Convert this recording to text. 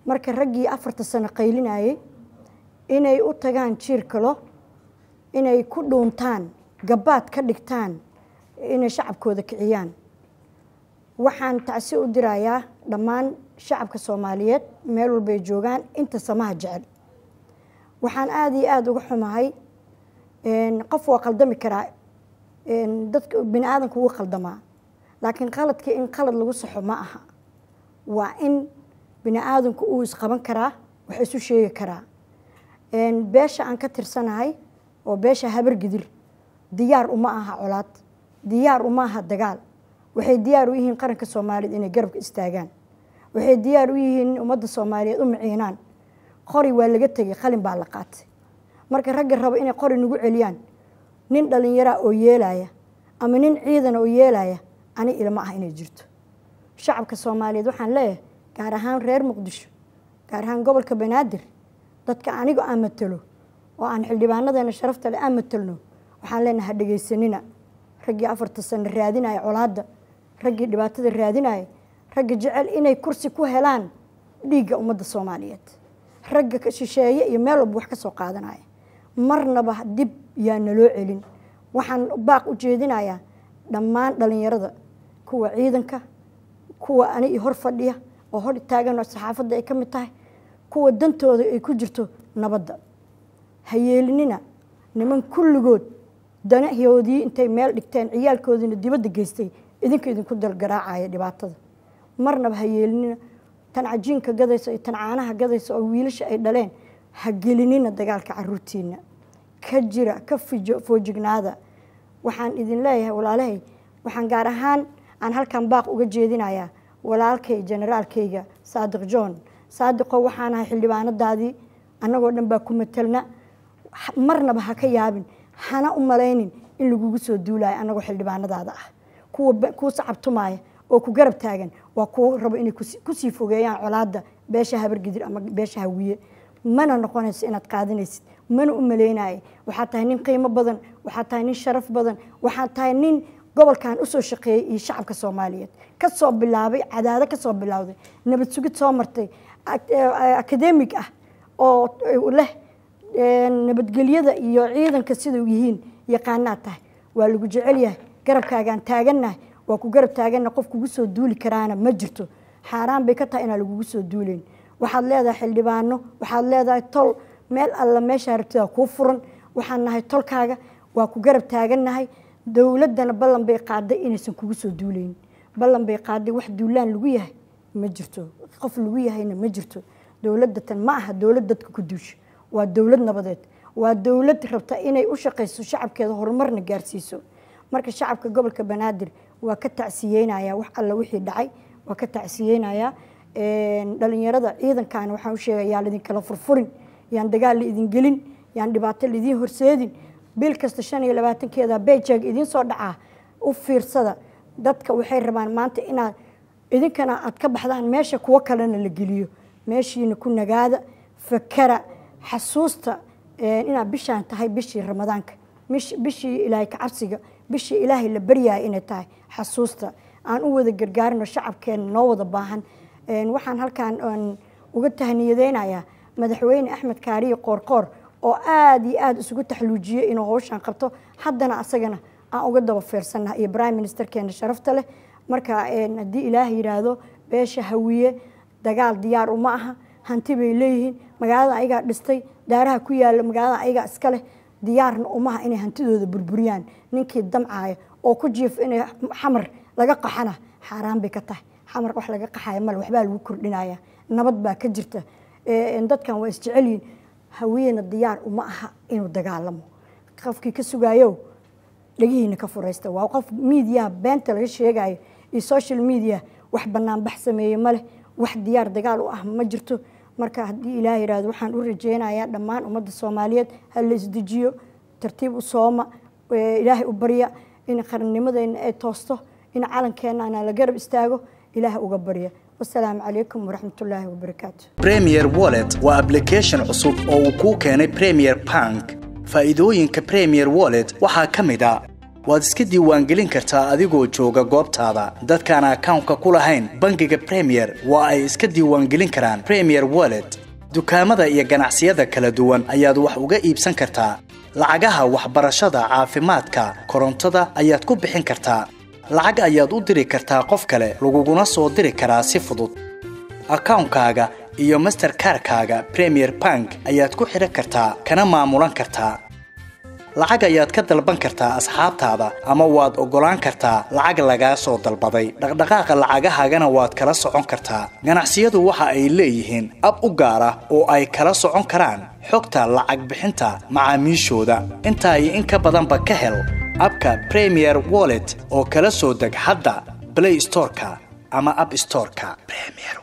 marka raggii afarta sano qaylinayay inay u tagaan jiir kalo inay ku dhuuntaan gabaad ka dhigtaan inay shacabkooda kiciyaan waxaan tacsi u dirayaa dhammaan shacabka soomaaliyeed meel walbay joogaan inta samaha jecel waxaan aada iyo aada uga xumahay qof waa qaldami karaa dadka bini aadamka wuu qaldamaa laakiin qaladkii in qalad lagu saxo ma aha waa in bini aadamku uu isqaban karaa wax isu sheegi karaa beesha aan ka tirsanahay oo beesha habargidir diyaar uma aha colaad diyaar uma aha dagaal waxay diyaar u yihiin qaranka soomaaliyeed inay garabka istaagaan waxay diyaar u yihiin in ummadda soomaaliyeed u maciinaan qori waa laga tegay qalin baa la qaatay marka ragga rabo inay qori nagu celiyaan nin dhallinyaraa oo yeelaya ama nin ciidan oo yeelaya ani ilma ah inay jirto shacabka soomaaliyeed waxaan leeyahay gaar ahaan reer muqdisho gaar ahaan gobolka banaadir dadka anigu aan matalo oo aan xildhibaanadeena sharafta le aan matalno waxaan leenahay ha dhegaysanina raggii afarta sano raadinaya colaadda raggii dhibaatada raadinaya ragga jecel inay kursi ku helaan dhiigga ummadda soomaaliyeed ragga shisheeye iyo meel walba wax ka soo qaadanaya marnaba dib yaa naloo celin waxaan baaq u jeedinayaa dhammaan dhallinyarada kuwa ciidanka kuwa ani hor fadhiya oo hor taagan oo saxaafadda ay ka mid tahay kuwa dantooda ay ku jirto nabadda ha yeelinina niman kulligood danahoodii intay meel dhigteen ciyaalkoodiina dibadda geystay idinka idinku dalgaraacaya dhibaatada marnaba ha yeelinina tan cajiinka gadaysa iyo tan caanaha gadaysa oo wiilasha ay dhaleen ha gelinina dagaalka caruurtiina ka jira ka foojignaada waxaan idin leeyahay walaalahay waxaan gaar ahaan aan halkan baaq uga jeedinayaa walaalkay generaalkayga saadiq john saadiqo waxaan ahay xildhibaanadaadii annagoo dhan baa ku matelna marnaba ha ka yaabin hana u malaynin in lagugu soo duulayo annagoo xildhibaanadaada ah kuwa kuu sacabtumaya oo ku garab taagan waa kuwo rabo inay kusii fogeeyaan colaadda beesha habargidir ama beesha hawiye mana noqonayso inaad qaadanaysid mana u maleynaya waxaad tahay nin qiimo badan waxaad tahay nin sharaf badan waxaad tahay nin gobolkan usoo shaqeeyey iyo shacabka soomaaliyeed kasoo bilaabay cadaado kasoo bilowday nabad sugid soo martay akademig ah oo leh nabadgelyada iyo ciidanka sida yihiin yaqaanaad tahay waa lagu jecel yahay garabkaagaan taagannahay waa ku garab taaganna qof kugu soo duuli karaana ma jirto xaaraan bay ka tahay inaan lagugu soo duuleyn waxaad leedahay xildhibaano waxaad leedahay tol meel alla meeshaa rabtida kuu furan waxaan nahay tolkaaga waa ku garab taagannahay dowladdana ballan bay qaaday inaysan kugu soo duuleyn ballan bay qaaday wax duulaan lagu yahay ma jirto qof lagu yahayna ma jirto dowladda tan ma aha dowlad dadka ku duusha waa dowlad nabadeed waa dowlad rabta inay u shaqayso shacabkeeda horumarna gaarsiiso marka shacabka gobolka banaadir waa ka tacsiyeynaya wax alla wixii dhacay waa ka tacsiyeynayaa dhalinyarada ciidankaana waxaan u sheegaya yaan idinkala furfurin yaan dagaal la idin gelin yaan dhibaato laidin horseedin bil kasta shan iyo labaatankeeda bejag idiin soo dhacaa u fiirsada dadka waxay rabaan maanta inaad idinkana aad ka baxdaan meesha kuwo kalena la geliyo meeshiina ku nagaada fakara xasuusta inaad bishaan tahay bishii ramadaanka bishii ilaahay kacabsiga bishii ilaahay la baryaya inay tahay xasuusta aan u wada gargaarino shacabkeena noo wada baahan waxaan halkan uga tahniyadeynayaa madaxweyne axmed kaariye qoorqoor oo aada iyo aada isugu taxluujiyey inuu howshaan qabto haddana asagana aan uga daba fiirsannaha iyo prime ministerkeena sharafta leh marka haddii ilaah yidhaahdo beesha hawiye dagaal diyaar uma aha hanti bay leeyihiin magaalada ayagaa dhistay daaraha ku yaala magaalada ayagaa iska leh diyaarna umaha inay hantidooda burburiyaan ninkii damcaaya oo ku jiif inay xamar laga qaxana xaaraan bay ka tahay xamar wax laga qaxaya male waxbaa lagu kordhinaya nabad baa ka jirta dadkan waa isjecelyihin hawiyena diyaar uma aha inuu dagaalamo qofkii ka sugaayo dhegihiina ka furaysta waa qof miidiyaha beenta laga sheegayo iyo social media wax banaanbax sameeye maleh wax diyaar dagaal u ah ma jirto marka haddii ilaah yidhaahdo waxaan u rajeynayaa dhammaan ummadda soomaaliyeed ha la isdejiyo tartiib u sooma ilaahay u barya in qarannimadeenna ay toosto in calankeena ana la garab istaago ilaah uga barya wasalaamu calaykum waraxmatullaahi wabarakaatu premier wallet waa application cusub oo uu kuu keenay premier bank faa'iidooyinka premier wallet waxaa ka mid a waad iska diiwaangelin kartaa adigoo jooga goobtaada dadkaan akawnka ku lahayn bangiga premier waa ay iska diiwaangelin karaan premier wallet dukaamada iyo ganacsiyada kala duwan ayaad wax uga iibsan kartaa lacagaha waxbarashada caafimaadka korontada ayaad ku bixin kartaa lacag ayaad u diri kartaa qof kale laguguna soo diri karaa si fudud akawnkaaga iyo masterkarkaaga premier bank ayaad ku xidhan kartaa kana maamulan kartaa lacag ayaad ka dalban kartaa asxaabtaada ama waad oggolaan kartaa lacag lagaa soo dalbaday dhaqdhaqaaqa lacagahaagana waad kala socon kartaa ganacsiyadu waxa ay leeyihiin ab u gaar ah oo ay kala socon karaan xogta lacag bixinta macaamiishooda intaa iyo in ka badanba ka hel abka premier wallet oo kala soo deg hadda blay storeka ama ab storeka